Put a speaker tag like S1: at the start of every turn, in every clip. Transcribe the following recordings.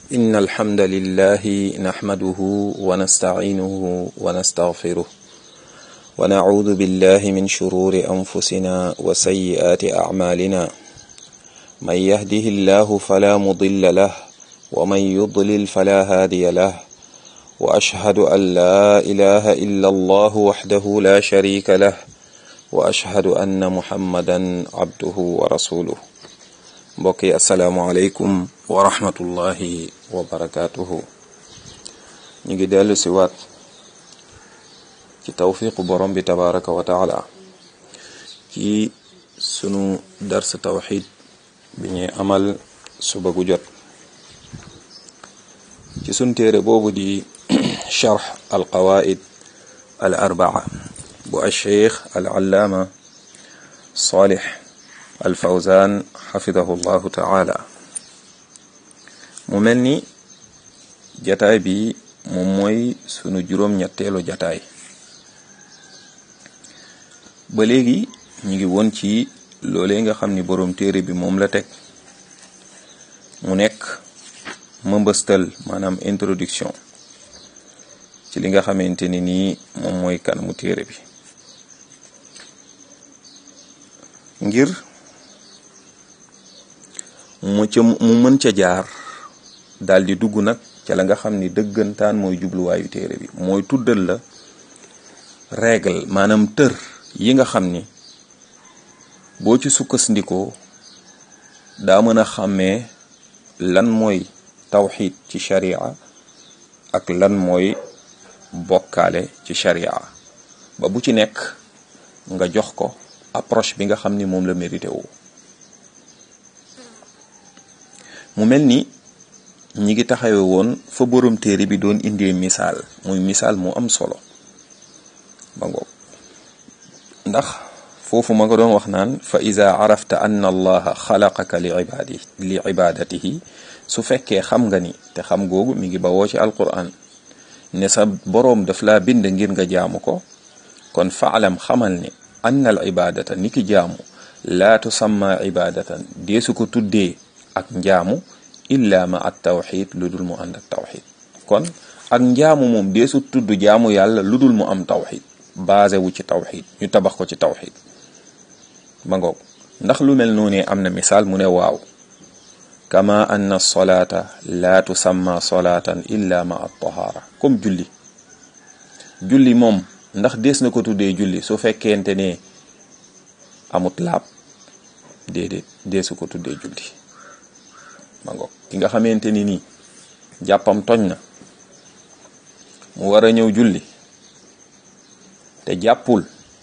S1: إن الحمد لله نحمده ونستعينه ونستغفره ونعوذ بالله من شرور أنفسنا وسيئات أعمالنا من يهده الله فلا مضل له ومن يضلل فلا هادي له وأشهد أن لا إله إلا الله وحده لا شريك له وأشهد أن محمدا عبده ورسوله mbokk yi asalaamualeykum wa rahmatullahi wa barakaatuhu ñu ngi dellu si waat ci tawfiqu borom bi tabaraka wa taala ci sunu dars tawxid bi ñuy amal suba gu jot ci sunu téere boobu di charx al qawaid al arbaa bu alcheikh al allaama salih al fawzan xafidahu llahu taala mu mel ni jataay bi moom mooy sunu juróom-ñetteelu jataay ba léegi ñu ngi woon ci loolee nga xam ni boroom téere bi moom la teg mu nekk mëmbëstal maanaam introduction ci li nga xamante ni nii moom mooy kanamu téere bi ngir mu ca mu mën ca jaar daal di dugg nag ca la nga xam ni dëggantaan mooy jubluwaayu téere bi mooy tuddal la règle maanaam tër yi nga xam ni boo ci sukkandikoo daa mën a xàmmee lan mooy tawxid ci sharia ak lan mooy bokkaale ci sharia ba bu ci nekk nga jox ko approche bi nga xam ni moom la mérité wu mu mel ni ñi ngi taxawe woon fa borom téere bi doon indee misaal muy misaal mu am solo ba ngoog ndax foofu ma nga doon wax naan fa ida arafta anna allaha xalaqaka li ibadi li ibadatihi su fekkee xam nga ni te xam googu mi ngi bawoo ci alquran ne sa boroom daf laa bind ngir nga jaamu ko kon faalam xamal ne anna al ibadata ni ki jaamu laa tusamma ibadatan deesu ko tuddee ak njaamu illa ma at tawxid lu dul mu ànd ak tawxid kon ak njaamu moom deesu tudd jaamu yàlla lu dul mu am tawxid basé wu ci tawxid ñu tabax ko ci tawxid ma ngoog ndax lu mel noonu am na misaal mu ne waaw kama anna solata la tusamma solatan illa ma at tahara comme julli julli moom ndax dees na ko tuddee julli su fekkente ne amut laab déedéet deesu ko tuddee julli ma ngoog ki nga xamante ni nii jàppam toñ na mu war a ñëw julli te jàppul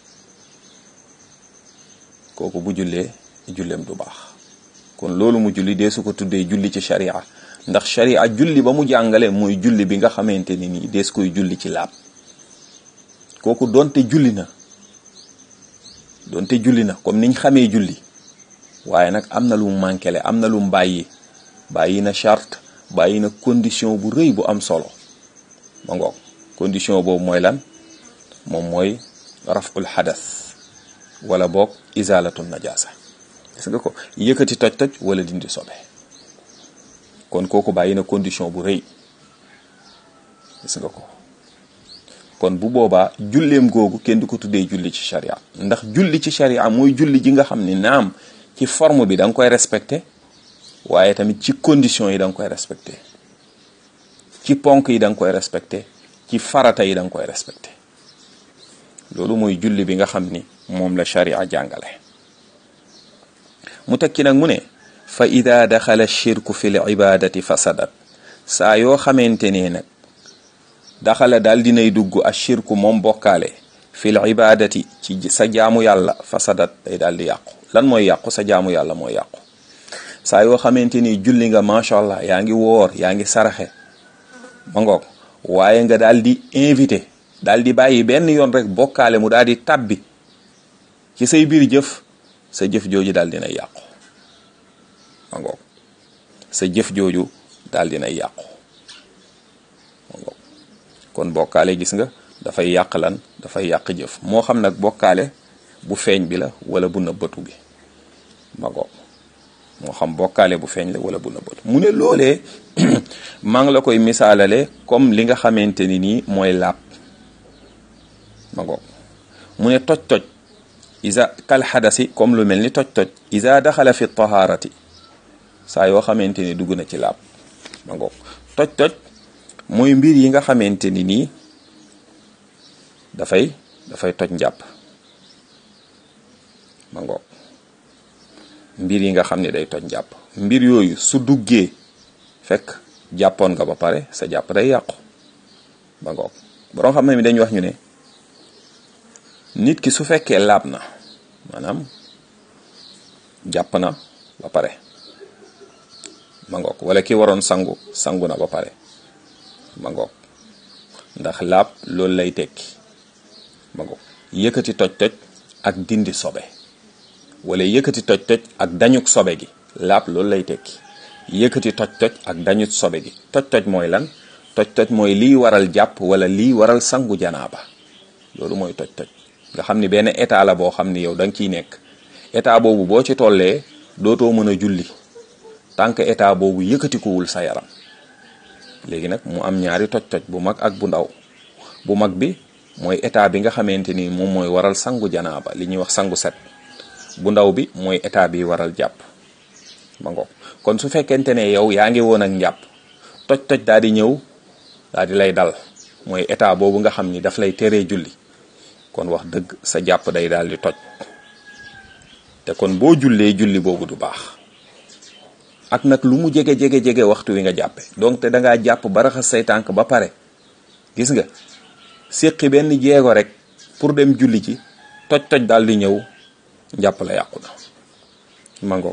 S1: kooku bu jullee julleem du baax kon loolu mu julli dee su ko tuddee julli ci sharia ndax sharia julli ba mu jàngale mooy julli bi nga xamante ni nii dees koy julli ci laab kooku donte julli na donte julli na comme niñ xamee julli waaye nag am na lu mu mànkele am na lu mu bàyyi bàyyi na charte bàyyi na condition bu rëy bu am solo ma ngoog condition boobu mooy lan moom mooy raful xadas wala boog izalatu najasa gis nga ko yëkkati toj-toj wala dindi sobe kon kooku bàyyi na condition bu rëy gis nga ko kon bu boobaa julleem googu kenn du ko tuddee julli ci sharia ndax julli ci sharia mooy julli ji nga xam ne naam ci forme bi da nga koy respecté waaye tamit ci condition yi da nga koy respecté ci ponk yi da nga koy respecté ci farata yi da nga koy respecté loolu mooy julli bi nga xam ni moom la sharia jàngale mu tekki nag mu ne fa ida daxala shirku fi l ibadati fasadat saa yoo xamante ne nag daxala daal dinay dugg a shirku moom bokkaale fi l ibadati ci sa jaamu yàlla fasadat day daal di yàqu lan mooy yàqu sa jaamu yàlla mooy yàqu saa yoo xamante ni julli nga macha allah yaa ngi woor yaa ngi saraxe ma ngoog waaye nga daal di invité daal di bàyyi benn yoon rek bokkaale mu daal di tàbbi ci say biir jëf sa jëf jooju daal dina yàqu ma ngoog sa jëf jooju daal dina yàqu ma ngoog kon bokkaale gis nga dafay yàq lan dafay yàq jëf moo xam nag bokkaale bu feeñ bi la wala bu nëbbatu bi ma ngoog moo xam bokkaale bu feeñ la wala bu nëbbatu mu ne loolee maa ngi la koy misaalale comme li nga xamante ni nii mooy laab ma ngoog mu ne toj-toj isa kal xadasi comme lu mel ni toj-toj isa daxala fi taharati saa yoo xamante ni dugg na ci laab ma ngoog toj-toj mooy mbir yi nga xamante ni nii dafay dafay toj njàpp ma ngoog mbir yi nga xam ne day toj njàpp mbir yooyu su duggee fekk jàppoon nga ba pare sa jàpp day yàqu ba ngoog borom xam ne mi dañuy wax ñu ne nit ki su fekkee laab na maanaam jàpp na ba pare ma ngoog wala ki waroon sangu sangu na ba pare ma ngoog ndax laab loolu lay tekki ma ngoog yëkkati toj-toj ak dindi sobe wala yëkkati toj-toj ak dañuk sobe gi laab loolu lay tekki yëkkati toj-toj ak dañut sobe gi toj-toj mooy lan toj-toj mooy liy waral jàpp wala liy waral sangu janaaba loolu mooy toj-toj nga xam ni benn état la boo xam ni yow da nga ciy nekk état boobu boo ci tollee dootoo mën a julli tant que état boobu yëkkatikuwul sa yaram léegi nag mu am ñaari toj-toj bu mag ak bu ndaw bu mag bi mooy état bi nga xamante ni moom mooy waral sangu janaaba li ñuy wax sangu set bu ndaw bi mooy état bi waral jàpp ma ngoog kon su fekkente ne yow yaa ngi woon ak njàpp toj-toj daal di ñëw daal di lay dal mooy état boobu nga xam ni daf lay teree julli kon wax dëgg sa jàpp day daal di toj te kon boo jullee julli boobu du baax ak nag lu mu jege jege jege waxtu wi nga jàppe donc te da ngaa jàpp ba raxas say tànk ba pare gis nga séqi benn jeego rek pour dem julli ci toj-toj daal di ñëw njàpp la yàqu na mango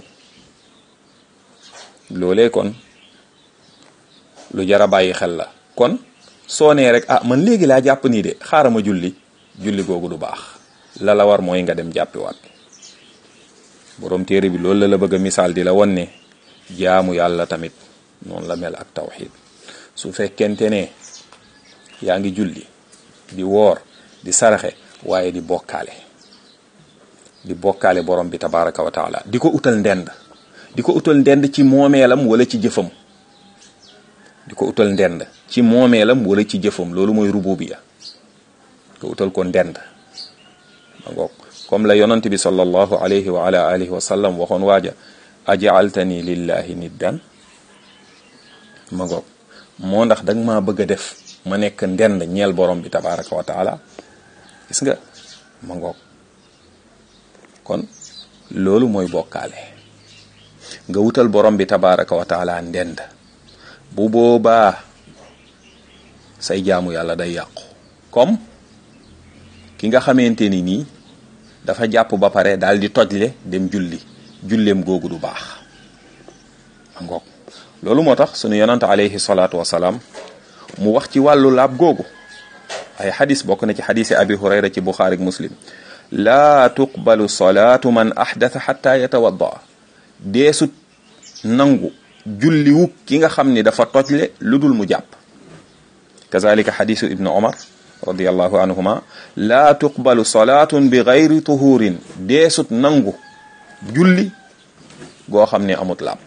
S1: loolee kon lu jara bàyyi xel la kon soo nee rek ah man léegi laa jàpp nii de xaaral ma julli julli googu du baax la la war mooy nga dem jàppiwaat boroom téere bi loolu la la bëgg a misaal di la won ne jaamu yàlla tamit noonu la mel ak tawxid su fekkente ne yaa ngi julli di woor di saraxe waaye di bokkaale di bokkaale borom bi tabaraka wa taala di ko utal ndend di ko utal ndend ci moomeelam wala ci jëfam di ko utal ndend ci moomeelam wala ci jëfam loolu mooy rububiya ko utal ko ndend ma ngoog comme la yonant bi sallallahu alayhi wa ala alihi wa sallam waxoon waaja ajaaltani lillahi niddan ma ngoog moo ndax danga maa bëgg a def ma nekk ndend ñeel borom bi tabaraka wa taala gis nga ma ngoog kon loolu mooy bokkaale nga wutal borom bi tabaraka wa taala ndend bu boobaa say jaamu yàlla day yàqu comme ki nga xamante ni nii dafa jàpp ba pare daal di tojle dem julli julleem googu du baax ngoog loolu moo tax sunu yonante alayhi salaatu wasalaam mu wax ci wàllu laab googu ay xadis bokk na ci xadisi abi hurayra ci buxaari muslim laa tuqbalu salaatu man ahdatha xatta yatawadda deesut nangu julliwuk ki nga xam ni dafa tojle lu dul mu jàpp kazalika xadisu ibnu omar radiallahu anhuma laa tuqbalu salaatun bi gayri tuhurin deesut nangu julli goo xam ne amut laab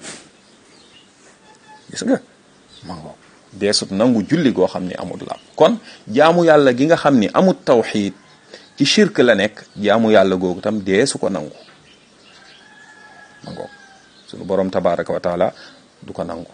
S1: gis nga mango deesut nangu julli goo xam ne amut laab kon jaamu yàlla gi nga xam ni amut tawxiid ci shirk la nekk jaamu yàlla googu tam deesu ko nangu mango sunu borom tabaraka wa taala du ko nangu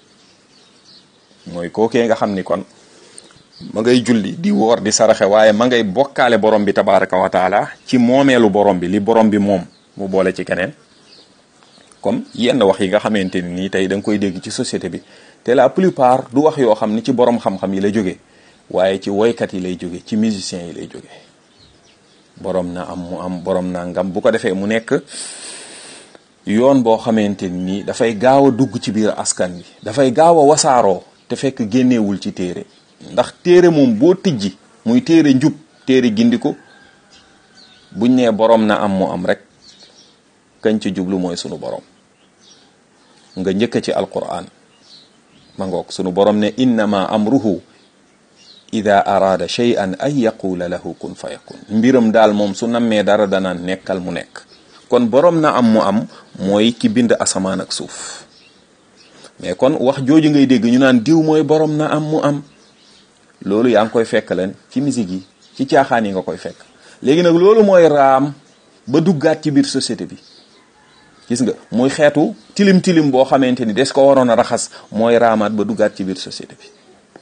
S1: mooy kookee nga xam ni kon ma ngay julli di woor di saraxe waaye ma ngay bokkaale borom bi tabaraka wa taala ci moomeelu borom bi li borom bi moom mu boole ci keneen comme yenn wax yi nga xamante ni nii tey da nga koy dégg ci société bi te la plupart du wax yoo xam ni ci borom xam-xam yi lay jóge waaye ci woykat yi lay jóge ci musiciens yi lay jóge borom na am mu am borom na ngam bu ko defee mu nekk yoon boo xamante ni dafay gaaw a dugg ci biir askan wi dafay gaaw a wasaaroo te fekk génneewul ci téere ndax téere moom boo tijji muy téere njub téere gindiku buñ nee borom na am mu am rek kañ ci jublu mooy sunu borom nga njëkk ci alquran ma ngoog sunu borom ne innama amruhu ida araada shay'an an yaqula lahu kun fa yakun mbiram daal moom su nammee dara danaan nekkal mu nekk kon borom na am mu am mooy ki bind asamaan ak suuf mais kon wax jooju ngay dégg ñu naan diw mooy borom na am mu am loolu yaa ngi koy fekk leen ci musique yi ci caaxaan yi nga koy fekk léegi nag loolu mooy raam ba duggaat ci biir société bi gis nga muy xeetu tilim tilim boo xamante ni des ko waroon a raxas mooy raamaat ba duggaat ci biir société bi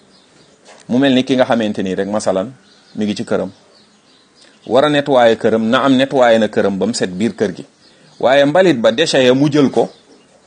S1: mu mel ni ki nga xamante ni rek masalan mi ngi ci këram war a nettoyer këram na am nettoyer na këram ba mu set biir kër gi waaye mbalit ba déchet ya mu jël ko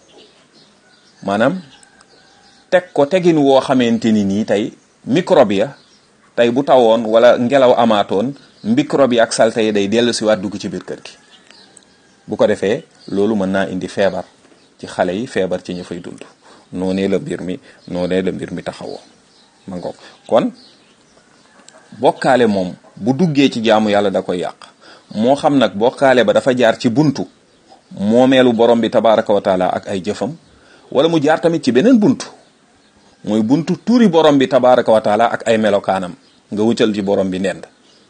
S1: maanaam teg ko tegin woo xamante ni nii tey microbe ya tey bu tawoon wala ngelaw amaatoon microbe yi ak salte yi day dellu si waat dugg ci biir kër gi bu ko defee loolu mën naa indi feebar ci xale yi feebar ci ñu fay dund noonee la mbir mi noonee la mbir mi taxawoo ma ngoog kon bokkaale moom bu duggee ci jaamu yàlla da koy yàq moo xam nag bokkaale ba dafa jaar ci buntu moomeelu borom bi tabaraka wa taala ak ay jëfam wala mu jaar tamit ci beneen buntu mooy buntu tuuri borom bi tabaraka wa taala ak ay melokaanam nga wutal ci borom bi nend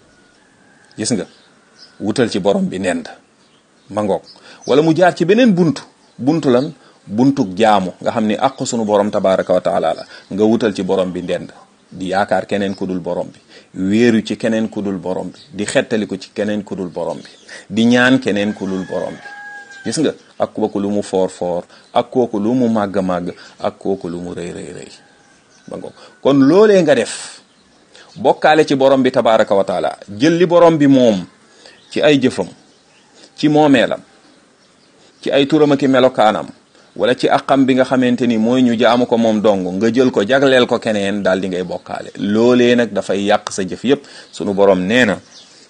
S1: gis nga wutal ci borom bi nend ma ngoog wala mu jaar ci beneen buntu buntu lan buntuk jaamu nga xam ni àq sunu borom tabaraka wa taala la nga wutal ci borom bi ndend di yaakaar keneen ku dul borom bi wéeru ci keneen ku dul borom bi di xettaliku ci keneen ku dul borom bi di ñaan keneen ku dul borom bi gis nga ak kooku lu mu foor foor ak kooku lu mu màgg màgg ak kooku lu mu rëy rëy rëy ba ngoog kon loolee nga def bokkaale ci borom bi tabaraka wa taala jël li borom bi moom ci ay jëfam ci moomeelam ci ay turam ak melokaanam wala ci àqam bi nga xamante ni mooy ñu jaamu ko moom dong nga jël ko jagleel ko keneen daal di ngay bokkaale loolee nag dafay yàq sa jëf yépp sunu borom nee na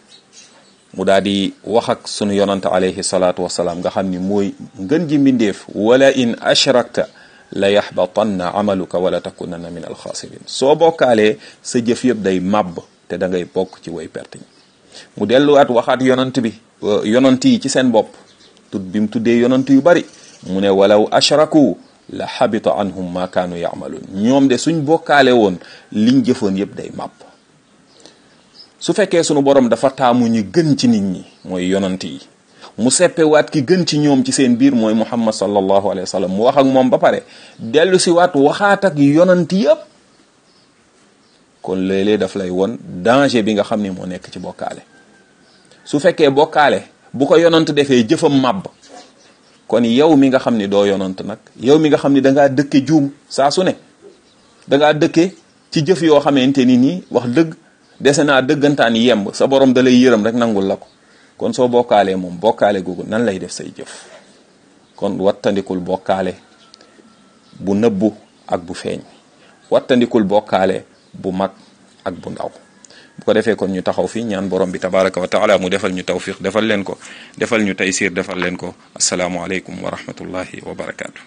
S1: mu daal di wax ak sunu yonante alayhi salaatu wasalaam nga xam ni mooy ngën ji mbindeef wala in ashrakta la yaxbatanna amaluka wala takunanna min alxaasirin soo bokkaalee sa jëf yëpp day màbb te da ngay bokk ci way perte ñi mu delluwaat waxaat yonant bi yonant yi ci seen bopp tut bi mu tuddee yonant yu bari mu ne walaw ashraku la xabita anhum ma kaanu yaamaluun ñoom de suñ bokkaale woon liñ jëfoon yëpp day màbb su fekkee sunu borom dafa taamu ñi gën ci nit ñi mooy yonant yi mu seppewaat ki gën ci ñoom ci seen biir mooy muhammad sallallahu alayhi wa sallam mu wax ak moom ba pare dellu si waat waxaat ak yonant yëpp kon léeg-léeg daf lay won danger bi nga xam ni moo nekk ci bokkaale su fekkee bokkaale bu ko yonant defee jëfam màbb kon yow mi nga xam ni doo yonant nag yow mi nga xam ni dangaa dëkke juum saa su ne dangaa dëkke ci jëf yoo xamante ni nii wax dëgg dese naa dëggantaan yemb sa borom da lay yërëm rek nangul la ko kon soo bokkaalee moom bokkaale googu nan lay def say jëf kon wattandikul bokkaale bu nëbbu ak bu feeñ wattandikul bokkaale bu mag ak bu ndaw bu ko defee kon ñu taxaw fi ñaan borom bi tabaraka wa taala mu defal ñu tawfiq defal leen ko defal ñu taysir defal leen ko asalaamualeykum wa rahmatullahi wa barakaatu.